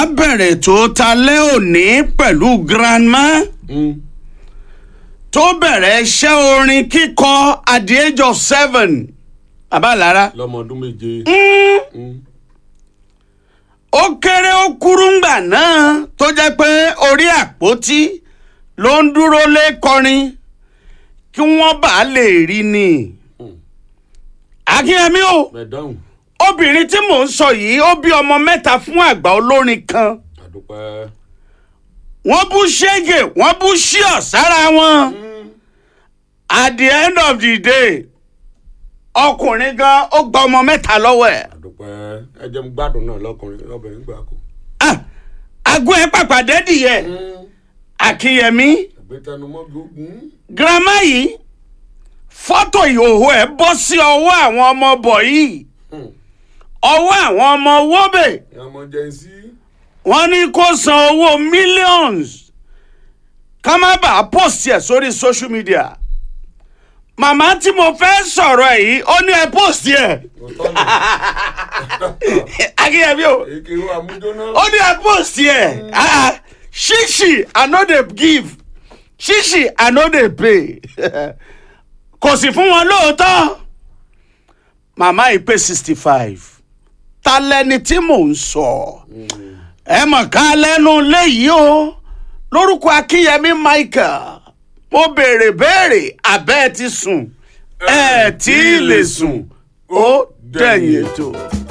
màá bẹ̀rẹ̀ tó talẹ́ òní pẹ̀lú grandma Mm. tó bẹ̀rẹ̀ iṣẹ́ orin kíkọ at the age of seven àbálára lọ́mọ ọdún méje. Mm. ó kéré ó kúrú ngbà náà tó jẹ́ pé orí àpótí ló ń dúró lé kọrin kí wọ́n bá lè rí ni. Mm. akínyẹmí o mẹ̀dáhùn obìnrin tí mò ń sọ yìí ó bí ọmọ mẹ́ta fún àgbà olórin kan àdúpẹ́. wọ́n bú ṣége wọ́n bú ṣíọ̀ sára wọn. Mm. at the end of the day ọkùnrin gan ó gba ọmọ mẹ́ta lọ́wọ́ ẹ̀. àdúpẹ́ ẹ jẹ́ n gbádùn náà lọ́kùnrin lọ́bìnrin gbà kó. Ah, àgọ́ ẹ̀ pàpàdé dìyẹ Mm. akínyẹmí àgbétanumọ́ gbógun. girama yìí fọ́tò ìhòòhò ẹ̀ bọ́ sí ọwọ́ àwọn ọmọ bọ̀ yìí Mm. ọwọ́ àwọn ọmọ wọ́bẹ̀ ìyá ọmọ jẹ́ sí. wọ́n ní kó san owó millions ká má bàa post ẹ̀ sórí social media màmá tí mo fẹ́ sọ̀rọ̀ ẹ̀ yìí ó ní ẹ post ẹ̀ òótọ́ ni akínyẹmí o èké wa mújóná. ó ní ẹ post ẹ̀ Ah, ṣíṣì i no dey give ṣíṣì i no dey pay kò sì fún wọn lóòótọ́ màmá yìí pé sixty five ta lẹni tí mò ń sọ ẹ mọ̀ ká lẹ́nu léyìí o lórúkọ akínyẹmí michael mo béèrè béèrè abẹ́ ẹ ti sùn ẹ tí ì lè sùn ó dẹ̀yìn ètò.